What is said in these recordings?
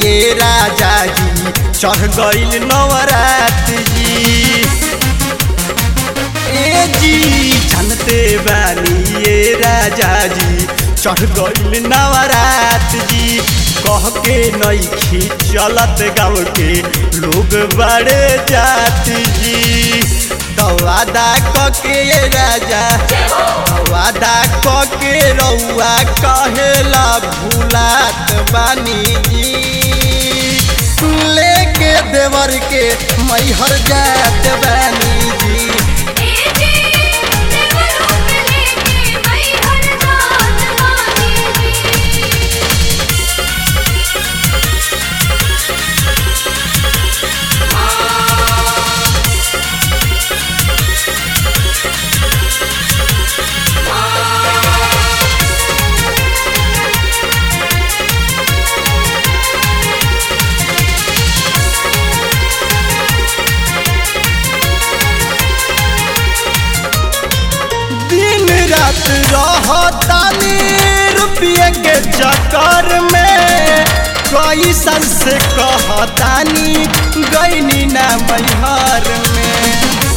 ये राजा जी चढ़ गईल नवरात जी ए जी जानते बानी ये राजा जी चढ़ गईल नवरात जी कह के नईखी चलत गाँव के लोग बड़े जात जी दवादा क के ये राजा दवादा क के रउआ कहेला भूलात बानी जी लेके देवर के मैहर जात बानी जी ए जी देवरों के लेके मैं हर जात वाली जी दिन रात रहतानी रुपये के चक्कर में कई साल से कहतानी गईनी ना मैहर में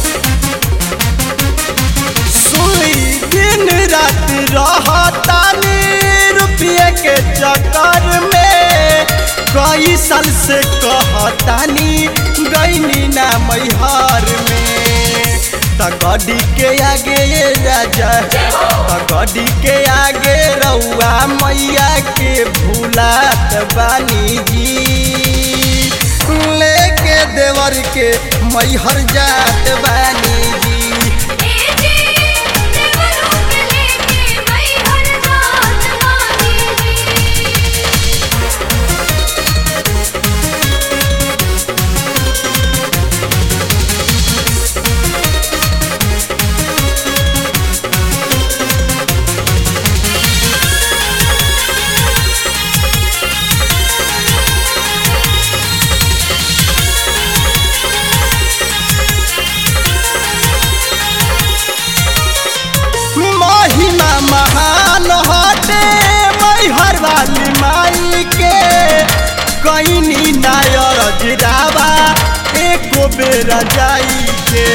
सुई दिन रात रहतानी रुपये के चक्कर में कई साल से कहतानी गईनी ना मैहर में त गड्डी के आगे ये राजा त गड्डी के आगे रउआ मैया के भूलात बानी जी लेके देवर के मैहर जात बानी जी ए जी देवरों के लेके मैं हर जात वाली जी महिमा महान हटे मैहर वाली माई के कईनी नायर जिरावा एको बेरा जाई के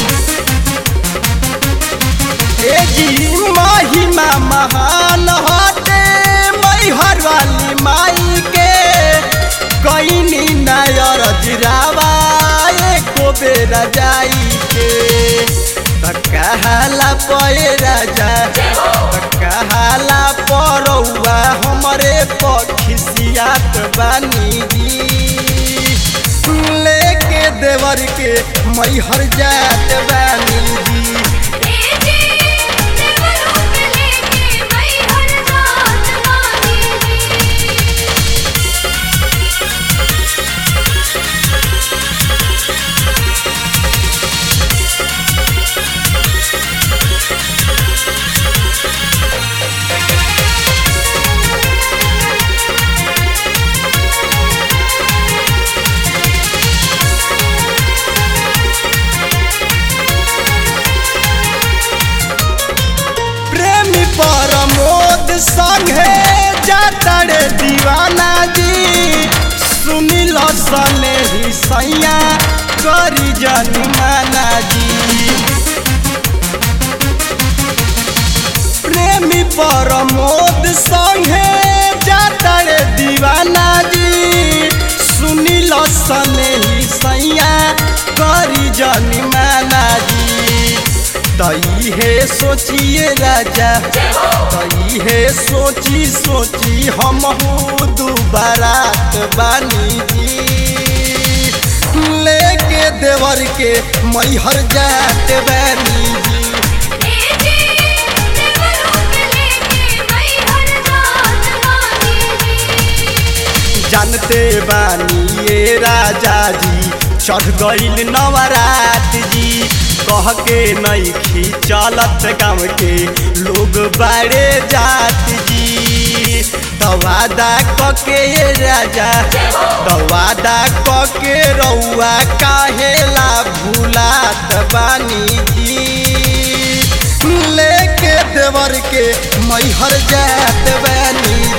ए जी महिमा महान हटे मैहर वाली माई के कईनी नायर जिरावा एको बेरा जाई के त कहाला पे राजा त कहाला परौआ हमरे पखिसियात बानी जी लेके देवर के मैहर जात बानी जी ए जी देवरों के लेके मैं हर जात वाली जी प्रेमी परमोद संगे जातरे दीवाना जी सुनिल सने ही सैया करी जनिमाना जी प्रेमी परमोद संगे जातरे दीवाना जी सुनिल सने ही सैया करी जनिमाना जी तई है सोचिए राजा तई है सोची सोची हम दुबारात बानी जी लेके देवर के मैहर जात बानी जी ए जी देवरों के लेके मैं हर जात वाली जी जानते बानी ये राजा जी चढ़ गईल नवरात जी कह के नईखी चलत गाँव के लोग बाड़े जात जी तवादा क के ये राजा तवादा क के रउआ काहेला भूलात बानी जी लेके देवर के मैहर जात बानी